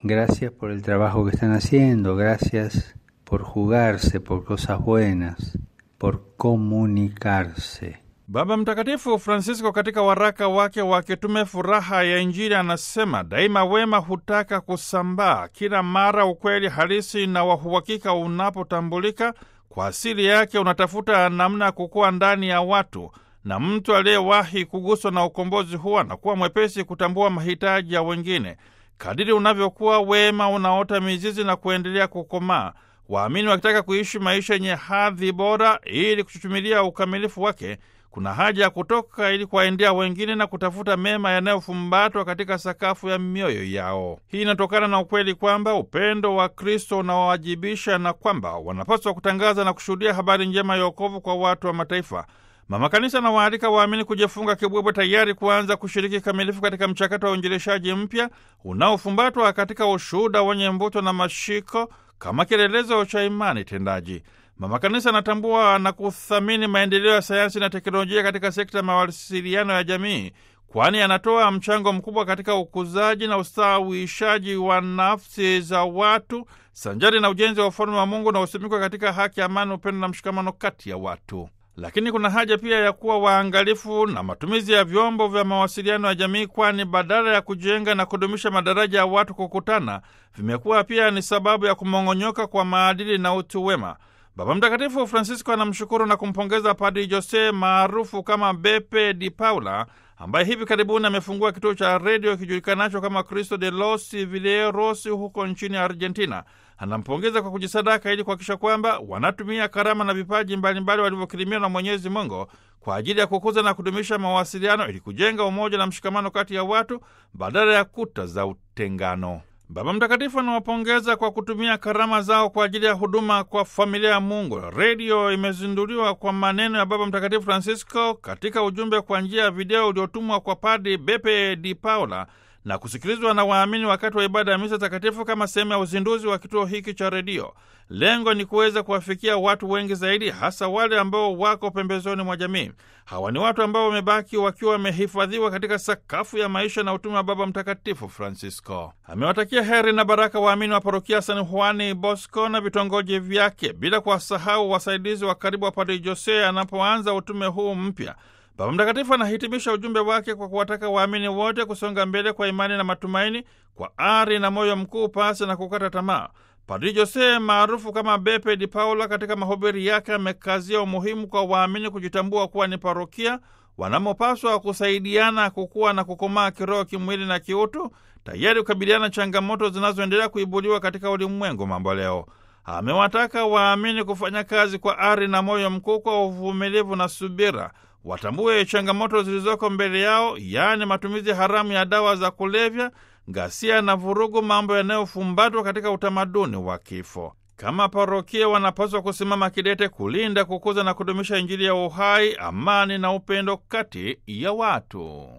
Gracias por el trabajo que están haciendo, gracias por jugarse por cosas buenas, por comunicarse. Baba Mtakatifu Francisco katika waraka wake wa kitume Furaha ya Injili anasema daima wema hutaka kusambaa. Kila mara ukweli halisi na wa uhakika unapotambulika, kwa asili yake unatafuta namna ya kukua ndani ya watu, na mtu aliyewahi kuguswa na ukombozi huwa anakuwa mwepesi kutambua mahitaji ya wengine. Kadiri unavyokuwa, wema unaota mizizi na kuendelea kukomaa. Waamini wakitaka kuishi maisha yenye hadhi bora ili kuchuchumilia ukamilifu wake kuna haja ya kutoka ili kuwaendea wengine na kutafuta mema yanayofumbatwa katika sakafu ya mioyo yao. Hii inatokana na ukweli kwamba upendo wa Kristo unawawajibisha na kwamba wanapaswa kutangaza na kushuhudia habari njema ya wokovu kwa watu wa mataifa. Mama Kanisa anawaalika waamini kujifunga kibwebwe, tayari kuanza kushiriki kamilifu katika mchakato wa uinjilishaji mpya unaofumbatwa katika ushuhuda wenye mvuto na mashiko kama kielelezo cha imani tendaji. Mama Kanisa anatambua na kuthamini maendeleo ya sayansi na teknolojia katika sekta ya mawasiliano ya jamii, kwani anatoa mchango mkubwa katika ukuzaji na ustawishaji wa nafsi za watu sanjari na ujenzi wa ufalme wa Mungu na usimikwa katika haki, amani, upendo na mshikamano kati ya watu. Lakini kuna haja pia ya kuwa waangalifu na matumizi ya vyombo vya mawasiliano ya jamii, kwani badala ya kujenga na kudumisha madaraja ya watu kukutana, vimekuwa pia ni sababu ya kumong'onyoka kwa maadili na utu wema. Baba Mtakatifu Francisco anamshukuru na kumpongeza Padri Jose maarufu kama Beppe Di Paula ambaye hivi karibuni amefungua kituo cha redio kijulikanacho kama Cristo de los Villeros huko nchini Argentina. Anampongeza kwa kujisadaka ili kuhakikisha kwamba wanatumia karama na vipaji mbalimbali walivyokirimiwa na Mwenyezi Mungu kwa ajili ya kukuza na kudumisha mawasiliano ili kujenga umoja na mshikamano kati ya watu badala ya kuta za utengano. Baba Mtakatifu anawapongeza kwa kutumia karama zao kwa ajili ya huduma kwa familia ya Mungu. Redio imezinduliwa kwa maneno ya Baba Mtakatifu Francisco katika ujumbe kwa njia ya video uliotumwa kwa Padri Beppe Di Paula na kusikilizwa na waamini wakati wa ibada ya misa takatifu kama sehemu ya uzinduzi wa kituo hiki cha redio. Lengo ni kuweza kuwafikia watu wengi zaidi, hasa wale ambao wako pembezoni mwa jamii. Hawa ni watu ambao wamebaki wakiwa wamehifadhiwa katika sakafu ya maisha na utume wa Baba Mtakatifu Francisco. Amewatakia heri na baraka waamini wa parokia San Juani Bosco na vitongoji vyake, bila kuwasahau wasaidizi wa karibu wa Padre Jose anapoanza utume huu mpya. Baba Mtakatifu anahitimisha ujumbe wake kwa kuwataka waamini wote kusonga mbele kwa imani na matumaini, kwa ari na moyo mkuu, pasi na kukata tamaa. Padri Jose maarufu kama Beppe Di Paula, katika mahubiri yake amekazia umuhimu kwa waamini kujitambua kuwa ni parokia wanamopaswa kusaidiana kukua na kukomaa kiroho, kimwili na kiutu, tayari kukabiliana changamoto zinazoendelea kuibuliwa katika ulimwengu mambo leo. Amewataka waamini kufanya kazi kwa ari na moyo mkuu, kwa uvumilivu na subira watambue changamoto zilizoko mbele yao, yaani matumizi haramu ya dawa za kulevya, ghasia na vurugu, mambo yanayofumbatwa katika utamaduni wa kifo. Kama parokia, wanapaswa kusimama kidete kulinda, kukuza na kudumisha Injili ya uhai, amani na upendo kati ya watu.